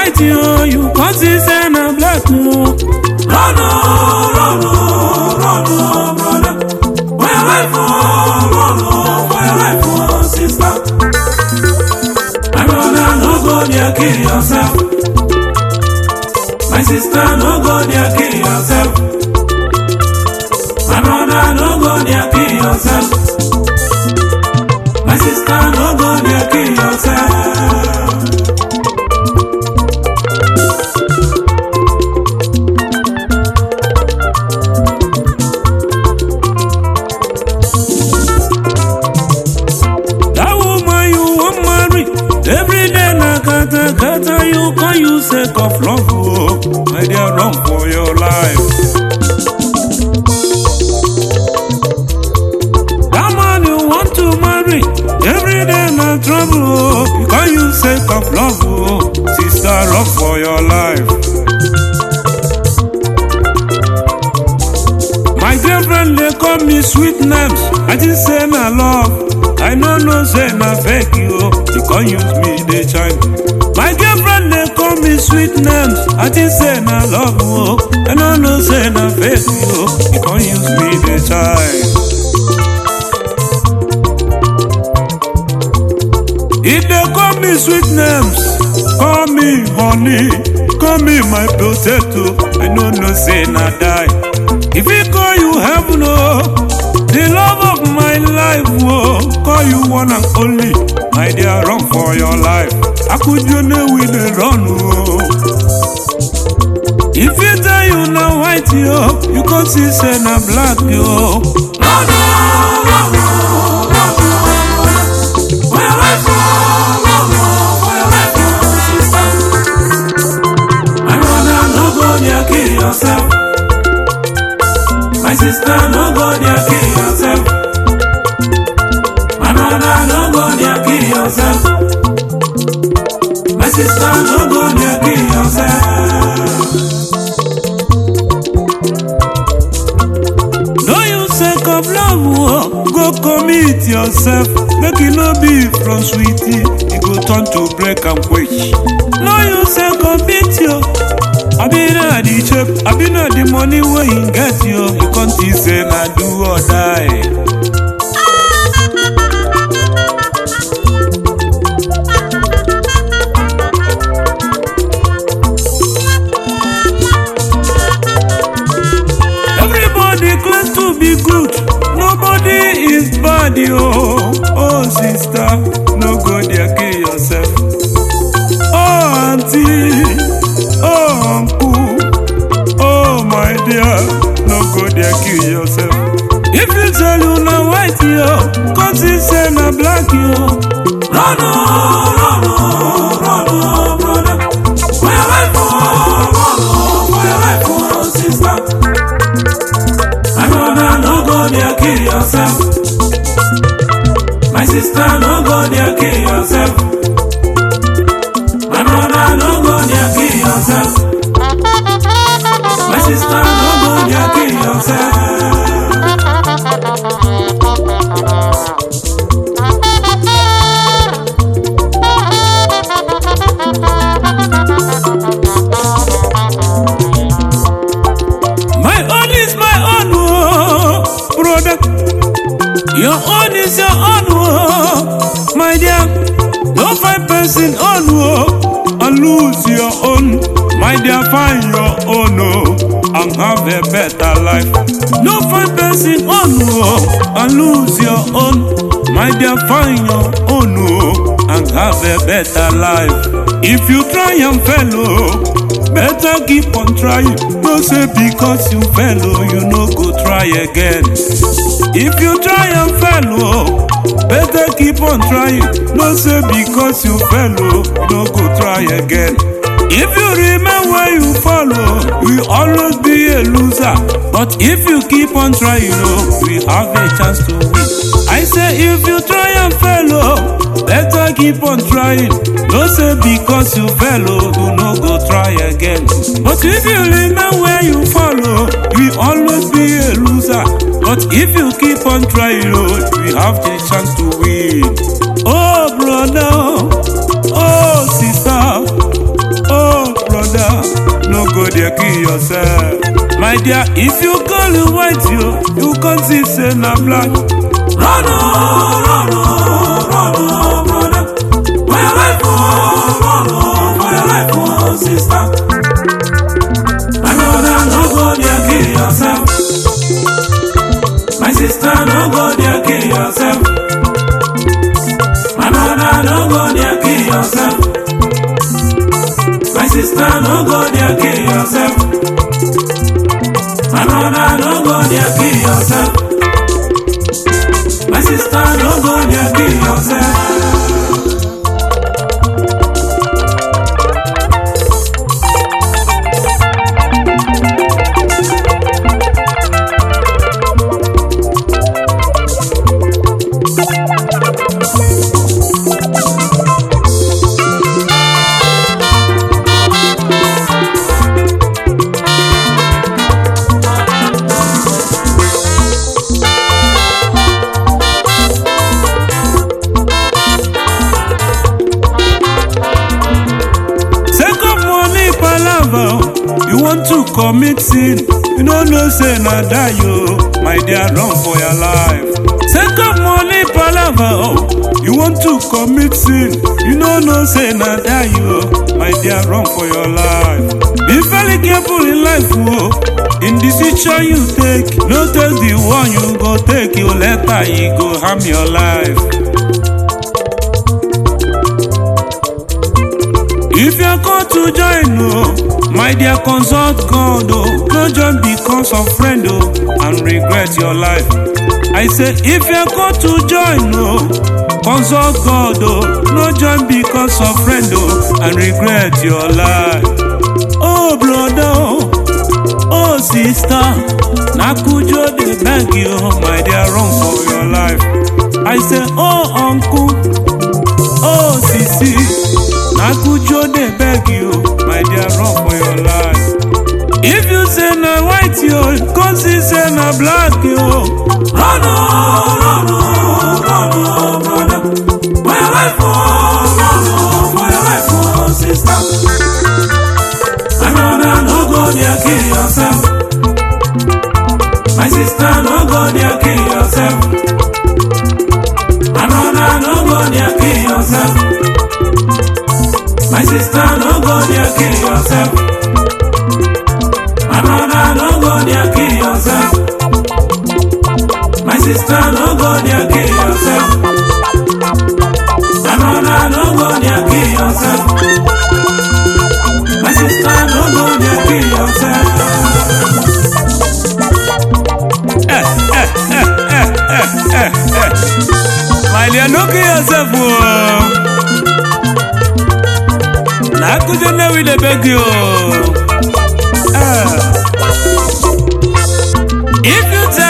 white yo, you can't see say na black yo. Run, oh, run, oh, run, oh, brother. For your life, oh, run, oh, for your life, oh, sister. My brother, no go there, kill yourself. My sister, no go there, kill yourself. My brother, no go there, kill yourself. My sister, no go there, kill yourself. That woman you want marry, every day na kata kata you can use sake of love. Oh, my dear, run for your life. That man you want to marry, every day na trouble. Oh, you can use sake of love. Oh, sister, run for your life. My dear friend, they call me sweet names. I just say na love. I no know say na fake you. You can't use me, they chime. My dear friend, they call me sweet names. I just say na love. Oh. I no know say na fake you. You can't use me, they chime. If they call me sweet names, call me honey, call me my potato. I no know say na die. If he call you heaven, oh, the love of my life, oh, call you one and only. My dear, run for your life. I could you know with the run, oh. If he tell you now white, yo, you can see say na black, yo. Run, oh, run, oh, run, oh, brother. For your life, oh, run, oh, for your life, oh, sister. My brother, no go there, kill yourself. My sister, no go there, kill yourself. My brother, no go there, kill yourself. My sister, no go there, kill yourself. No use sake of love, oh, go commit yourself. Make it no be from sweetie, it go turn to break and quench. No use sake of beat yo. I been at the chip, I been at the money where you get yo. You can't see say na do or die. Everybody claims to be good, nobody is bad yo. Oh sister, no go there kill yourself. Oh auntie, oh uncle, oh my dear, no go there kill yourself. If you tell you na white yo, cause you say na black yo. Run, oh, run, oh, run, oh, brother. For your life, oh, run, oh, for your life, oh, sister. My brother, no go there, kill yourself. My sister, no go there, kill yourself. My brother, no go there, kill yourself. My sister, no go there, kill yourself. My own is my own, oh, brother. Your own is your own, oh, my dear. Don't find person own, oh, and lose your own. My dear, find your own, oh, and have a better life. Don't find person own, oh, and lose your own. My dear, find your own, oh, and have a better life. If you try and fail, oh, better keep on trying. No say because you fail, oh, you no go try again. If you try and fail, oh, better keep on trying. No say because you fail, oh, you no go try again. If you remain where you follow, you will always be a loser. But if you keep on trying, oh, we have a chance to win. I say if you try and fail, oh, better keep on trying. No say because you fail, oh, you no go try again. But if you remain where you follow, you will always be a loser. But if you keep on trying, oh, you have the chance to win. Oh, brother, oh, sister, oh dey kill yourself. My dear, if you call it white, you, you can't see say na black. Run, oh, run, oh, run, oh, brother. For your life, oh, run, oh, for your life, oh, sister. My brother, no go there, kill yourself. My sister, no go there, kill yourself. My brother, no go there, kill yourself. My sister, no go there, kill yourself. My brother, no go there, kill yourself. My sister, no go there, kill yourself. Second money palava, you want to commit sin. You no know say na die yo, my dear run for your life. Second money palava, you want to commit sin. You no know say na die yo, my dear run for your life. Be very careful in life oh. In the decision you take, no take the one you go take, you later e go harm your life. If you're called to join, oh, my dear, consult God, oh, no join because of friend, oh, and regret your life. I say, if you're called to join, oh, consult God, oh, no join because of friend, oh, and regret your life. Oh, brother, oh, oh, sister, Nakujo, they beg you, my dear, run for your life. I say, oh, uncle, oh, sisi. Nakujo dey beg you, my dear, run for your life. If you say na white yo, come see say na black yo. Run, oh, run, oh, run, oh, brother. For your life, oh, run, oh, for your life, oh, sister. My brother, no go there, kill yourself. My sister, no go there, kill yourself. My brother, no go there, kill yourself. My sister, no go there, kill yourself. My brother, no go there, kill yourself. My sister, no go there, kill yourself. My brother, no go there, kill yourself. My sister, no go there, kill yourself. My dear, no kill yourself, oh. Nakujo na we dey beg you. Ah. If you tell